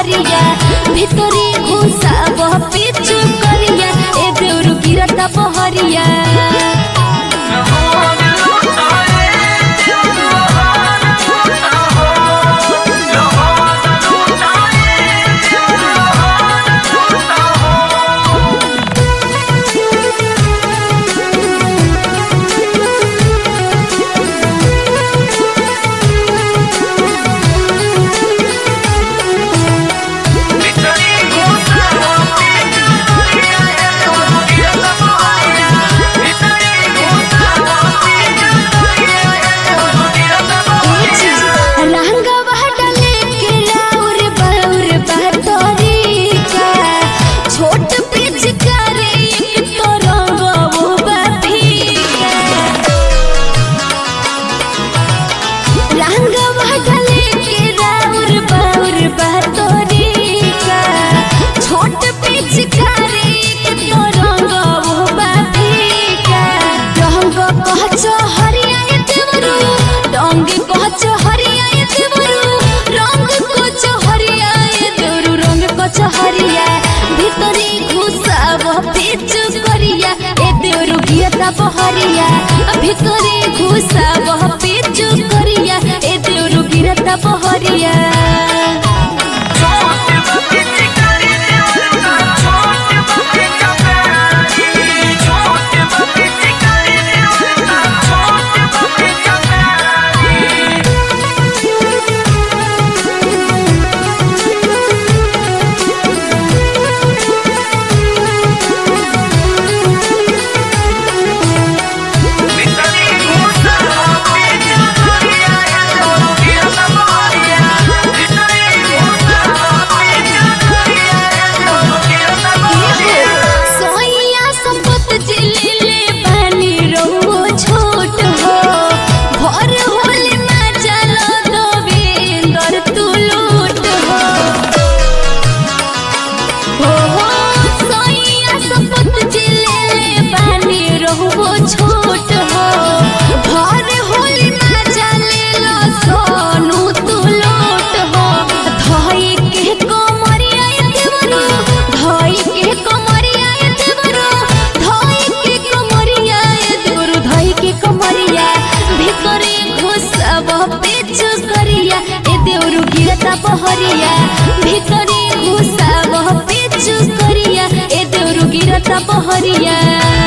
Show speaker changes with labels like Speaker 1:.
Speaker 1: बहरिया ভিতরে ঘুষাব পিছু করিয়া এ দেউরু গিরতা বহরিয়া रंगवा डले के लाउर बाउर बहतरीका छोट पिचकारी एक तो रंगवो बफीका रंगवा डले के लाउर बाउर बहतरीका छोट पिचकारी एक तो रंगवो बफीका रंग कहच हरिया देवरू रंग कहच हरिया देवरू रंग कहच हरिया देवरू रंग कहच हरिया ভিতরে ঘুষাব পিছু করিয়া এ দেউরু গিয়তা বহরিয়া ভিতরে ঘুষাব পিছু করিয়া এ দেউরু গিরতা বহরিয়া सोइया संपत जिले पानी रहो छोट हो भर होले ना चल दोवेंदर तू लूट हो हो हो सोइया संपत जिले पानी रहो छोट हो भर होले ना चले लो सोनू तू लूट हो धई के कोमरिया देवरू धई के कोमरिया देवरू धई के कोमरिया देवरू धई के कोमरिया ভিতরে ঘুষাব পেছু করিয়া এ দেউরু গিরতা বহরিয়া ভিতরে ঘুষাব পেছু করিয়া এ দেউরু গিরতা বহরিয়া